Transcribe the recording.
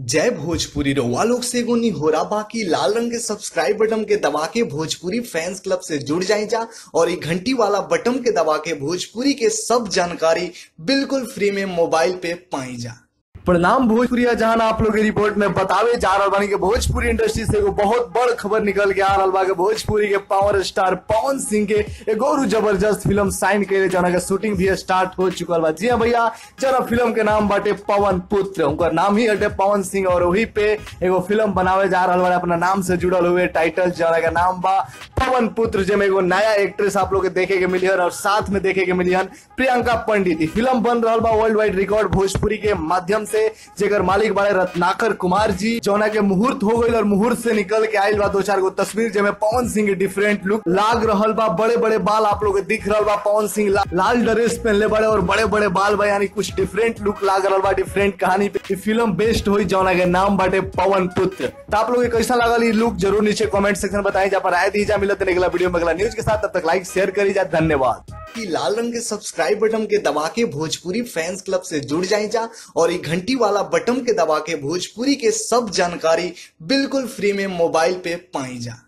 जय भोजपुरी रउआ लोग से एगो निहोरा बाकी लाल रंग के सब्सक्राइब बटन के दबा के भोजपुरी फैंस क्लब से जुड़ जाए जा और ये घंटी वाला बटन के दबा के भोजपुरी के सब जानकारी बिल्कुल फ्री में मोबाइल पे पाई जा प्रणाम भोजपुरिया जहां आप लोग के रिपोर्ट में बतावे जा रहा बानी कि भोजपुरी इंडस्ट्री से एगो बहुत बड़ खबर निकल के आ रहा बा कि भोजपुरी के पावर स्टार पवन सिंह के एगो और जबरदस्त फिल्म साइन कैले जना के शूटिंग भी स्टार्ट हो चुकल बा जी हाँ भैया जना फिल्म के नाम बाटे पवन पुत्र उनका नाम ही हटे पवन सिंह और वही पे एगो फिल्म बनावे जा रहा बा अपना नाम से जुड़ल हुए टाइटल जना का नाम बा पवन पुत्र जेमे एगो नया एक्ट्रेस आप लोग के देखे के मिली और साथ में देखे के मिली प्रियंका पंडित ई फिल्म बन रहा बा वर्ल्ड वाइड रिकॉर्ड भोजपुरी के माध्यम से जेकर मालिक बारे रत्नाकर कुमार जी जौना के मुहूर्त हो गई और मुहूर्त से निकल के आयल बा दो चार गो तस्वीर जेमे पवन सिंह के डिफरेंट लुक लाग रहल बा बड़े बड़े बाल आप लोग के दिख रहल बा पवन सिंह ला, लाल ड्रेस पहनले बड़े और बड़े बड़े बाल बा यानी कुछ डिफरेंट लुक लाग रहल बा डिफरेंट कहानी पे ई फिल्म बेस्ट हुई जौना के नाम बाटे पवन पुत्र तो आप लोग के कैसा लगल ई लुक जरूर नीचे कमेंट सेक्शन में बताई जा पर आए दीजा मिलत है अगला वीडियो में अगला न्यूज के साथ तब तक लाइक शेयर करी जा धन्यवाद कि लाल रंग के सब्सक्राइब बटन के दबा के भोजपुरी फैंस क्लब से जुड़ जाए जा और ये घंटी वाला बटन के दबा के भोजपुरी के सब जानकारी बिल्कुल फ्री में मोबाइल पे पाई जा